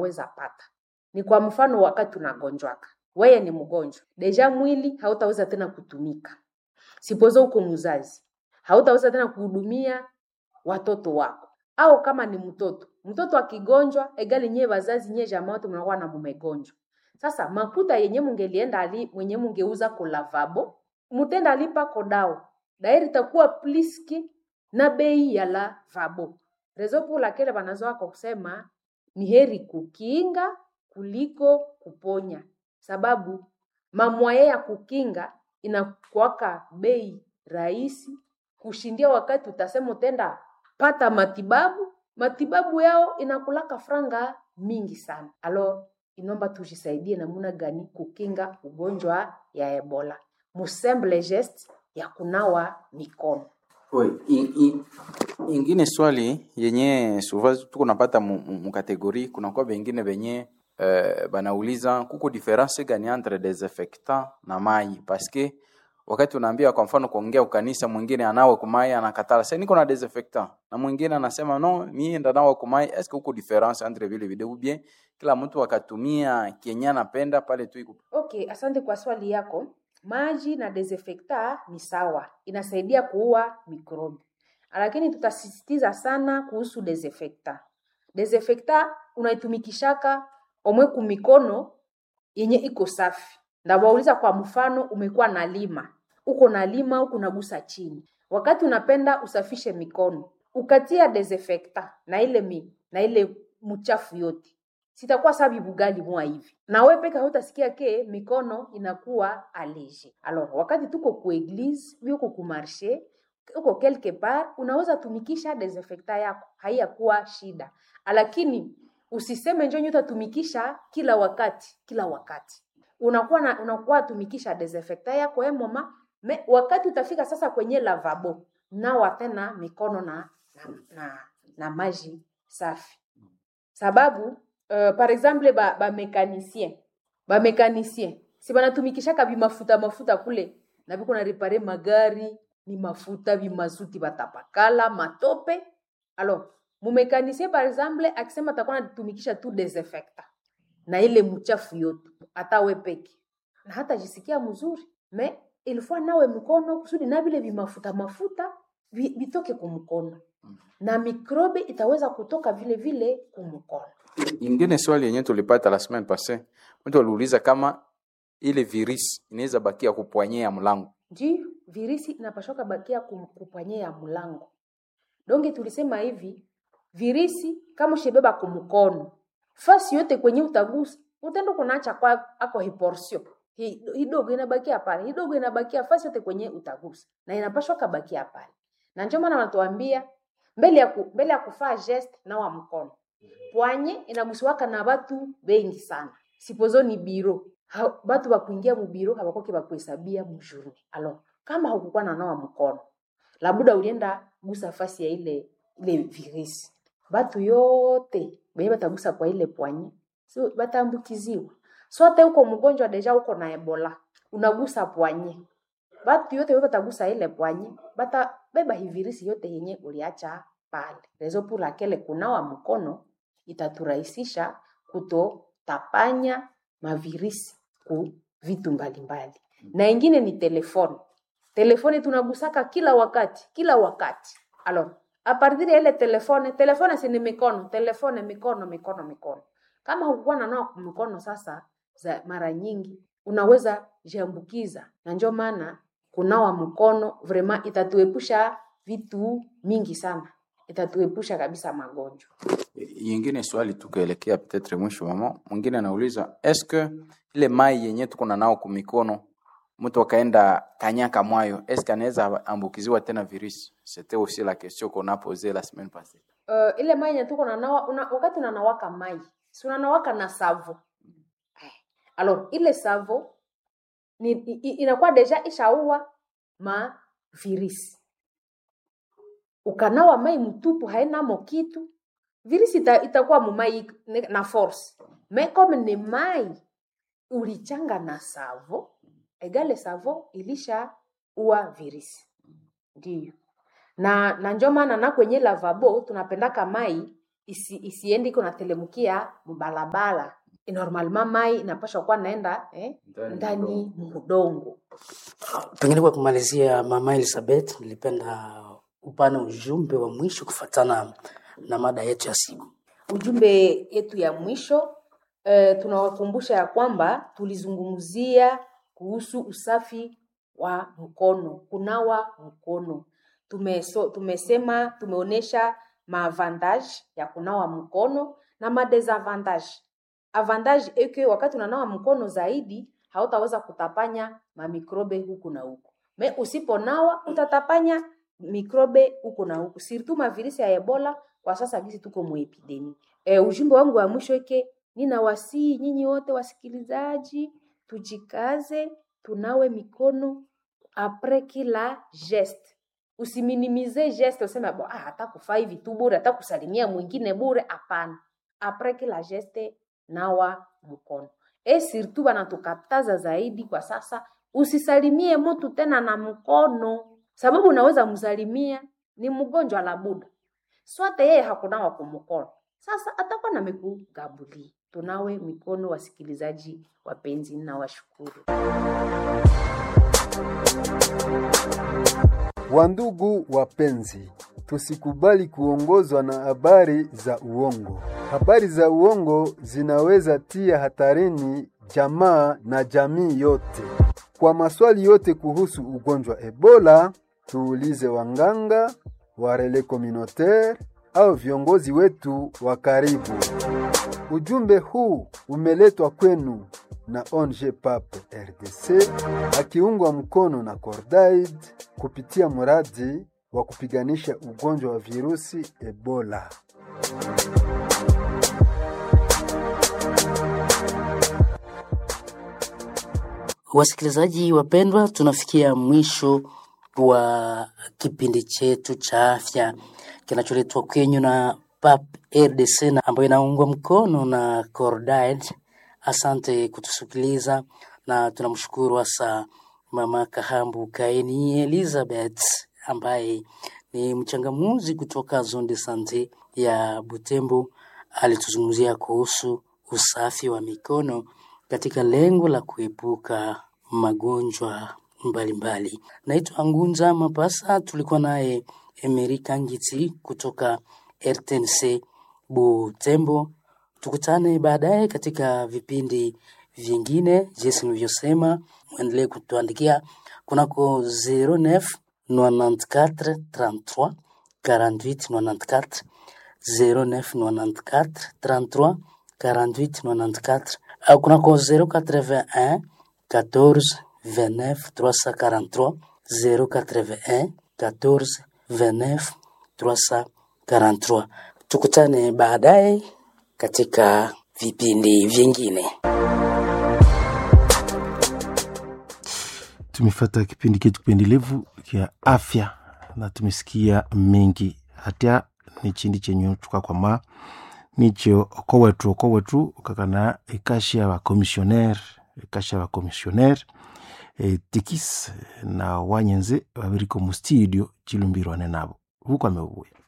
unaweza pata. Ni kwa mfano, wakati unagonjwaka, wewe ni mgonjwa deja, mwili hautaweza tena kutumika. Sipozo uko mzazi, hautaweza tena kuhudumia watoto wako, au kama ni mtoto, mtoto akigonjwa, egali nyewe wazazi nyewe jamaa wote mnakuwa na mumegonjwa. Sasa makuta yenye mungelienda ali mwenye mungeuza ko lavabo, mutenda alipa kodao dairi itakuwa pliski na bei ya lavabo. Rezo pour laquelle wanazoa kwa kusema ni heri kukinga kuliko kuponya, sababu mamwaye ya kukinga inakuwaka bei rahisi kushindia wakati utasema utenda pata matibabu, matibabu yao inakulaka franga mingi sana. Alors inomba tujisaidie namuna gani kukinga ugonjwa ya Ebola, musemble geste ya kunawa mikono. Oui, in, in, ingine swali yenye souvent tuko napata mu, mu, mu kategori kunakuwa bengine benye uh, banauliza kuko difference gani entre desinfectant na mai paske wakati unaambia kwa mfano kuongea ukanisa, mwingine anawe kumai anakatala, sasa niko na desinfectant, na mwingine anasema no, mimi ndo nawe kumai. Est-ce que kuko difference entre vile vile ou bien kila mtu akatumia kenye anapenda pale tu iko Okay, asante kwa swali yako. Maji na desinfectant ni sawa, inasaidia kuua mikrobi, lakini tutasisitiza sana kuhusu desinfectant. Desinfectant unaitumikishaka omwe kumikono yenye iko safi. Ndawauliza kwa mfano, umekuwa na lima, uko na lima huku unagusa chini, wakati unapenda usafishe mikono, ukatia desinfectant na ile mi, na ile mchafu yote sitakuwa sabi bugali mwa hivi na we peke hautasikia ke mikono inakuwa alege. Alors wakati tuko ku eglise uko ku marché uko quelque part, unaweza tumikisha desinfectant yako, haiyakuwa shida, lakini usiseme njo nyota tumikisha kila wakati kila wakati unakuwa na, unakuwa tumikisha desinfectant yako e mama me, wakati utafika sasa kwenye lavabo nawa tena mikono na na, na, na maji safi sababu uh, par exemple ba ba mécanicien ba mécanicien si banatumikishaka bimafuta mafuta kule na biko na repare magari ni mafuta bimazuti batapakala matope alors mumécanicien par exemple akisema atakuwa anatumikisha tu desinfectant na ile mchafu yote hata we peke na hata jisikia mzuri me ilikuwa nawe mkono kusudi na vile vimafuta mafuta vi- vitoke kumkono na mikrobe itaweza kutoka vile vile kumkono ingine swali yenye tulipata la semaine passée, mtu aliuliza kama ile virus inaweza bakia kupwanyea mlango. ndio virisi inapashoka bakia kum- kupanyea mlango donge tulisema hivi virisi kama ushebeba kumkono fasi yote kwenye utagusa utenda kunaacha kwa ako hiporsio Hi- hidogo inabakia pale hidogo inabakia fasi yote kwenye utagusa na inapashwa kabakia pale na ndio maana wanatuambia mbele ya ku, mbele ya kufaa geste nawa mkono pwanye inagusiwaka na batu bengi sana sipozo ni biro ha, batu bakuingia mubiro habakoke bakuhesabia mujurni alors kama haukukuwa na nawa mkono labuda ulienda gusa fasi ya ile ile virisi batu yote benye batagusa kwa ile pwanye so bataambukiziwa sote uko mgonjwa deja uko na ebola unagusa pwanye batu yote wewe batagusa ile pwanye bata beba hivirisi yote yenye uliacha pale rezo pour laquelle kunawa mkono itaturahisisha kutotapanya mavirisi ku vitu mbalimbali na ingine ni telefoni telefoni tunagusaka kila wakati kila wakati alors a partir ya ile telefone telefone si ni mikono telefone mikono mikono mikono kama hukuwa na nao mikono sasa za mara nyingi unaweza jiambukiza na ndio maana kunawa mkono vraiment itatuepusha vitu mingi sana itatuepusha kabisa magonjwa Yingine swali tukaelekea peut-être mwisho mama, mwingine anauliza est-ce que ile mai yenye tuko na nao kumikono mtu akaenda kanyaka mwayo est-ce que anaweza ambukiziwa tena virus? C'était aussi la question qu'on a posée la semaine passée. uh, ile mai yenye tuko nanawa una, wakati unanawaka mai si unanawaka na savo Eh, alors ile savo ni, i, i- inakuwa deja ishaua ma virisi ukanawa mai mtupu hainamo kitu virisi ita, itakuwa mumai ne- na force me comme ni mai ulichanga na savo egale savo ilisha ua virisi ndio na na njo maana na kwenye lavabo tunapendaka mai isi, isiende iko natelemukia mubalabala normalement mai inapasha kuwa naenda eh, Ndani ndani mudongo Pengine kwa kumalizia, Mama Elizabeth, nilipenda upana ujumbe wa mwisho kufatana na mada yetu ya siku. ujumbe yetu ya mwisho eh, tunawakumbusha ya kwamba tulizungumzia kuhusu usafi wa mkono kunawa mkono Tumeso, tumesema tumeonyesha maavantage ya kunawa mkono na madesavantage avantage eke wakati unanawa mkono zaidi hautaweza kutapanya mamikrobe huku na huku me usiponawa utatapanya mikrobe huku na huku sirtu mavirisi ya ebola kwa sasa gisi tuko muepidemi e, ujumbe wangu wa mwisho eke ninawasii nyinyi wote wasikilizaji tujikaze tunawe mikono apres kila geste usiminimize geste useme bo ah, hata kufaa hivi tu bure hata kusalimia mwingine bure hapana apres kila geste nawa mkono e surtout banatukataza zaidi kwa sasa usisalimie mtu tena na mkono sababu unaweza msalimia ni mgonjwa la buda swate yeye hakunawa kumkono sasa atakuwa namekugabulia tunawe mikono wasikilizaji wapenzi na washukuru Wandugu wapenzi, tusikubali kuongozwa na habari za uongo. Habari za uongo zinaweza tia hatarini jamaa na jamii yote. Kwa maswali yote kuhusu ugonjwa Ebola, tuulize wanganga, warele communautaire au viongozi wetu wa karibu. Ujumbe huu umeletwa kwenu na ONG PAP RDC akiungwa mkono na Cordaid kupitia mradi wa kupiganisha ugonjwa wa virusi Ebola. Wasikilizaji wapendwa, tunafikia mwisho wa kipindi chetu cha afya kinacholetwa kwenyu na PAP RDC na ambayo inaungwa mkono na Cordaid. Asante kutusikiliza na tunamshukuru hasa Mama Kahambu Kaini Elizabeth ambaye ni mchangamuzi kutoka Zone de Sante ya Butembo. Alituzungumzia kuhusu usafi wa mikono katika lengo la kuepuka magonjwa mbalimbali. Naitwa Ngunza Mapasa, tulikuwa naye Emery Kangiti kutoka RTNC Butembo. Tukutane baadaye katika vipindi vingine. Jinsi nilivyosema, mwendelee kutuandikia kunako 09 94 33 48 94 09 94 33 48 94 au kunako 081 14 29 343 081 14 29 343. Tukutane baadaye katika vipindi vingine. tumefata kipindi chetu kipendelevu kya afya na tumesikia mengi hata ni chindi chenyu tukakwama nicho oko wetu oko wetu kakana ikashi ya bakomisioner ikashi ya bakomisioner e, tikis na wanyenze babiriko mu studio chilumbirwane nabo huko amebuya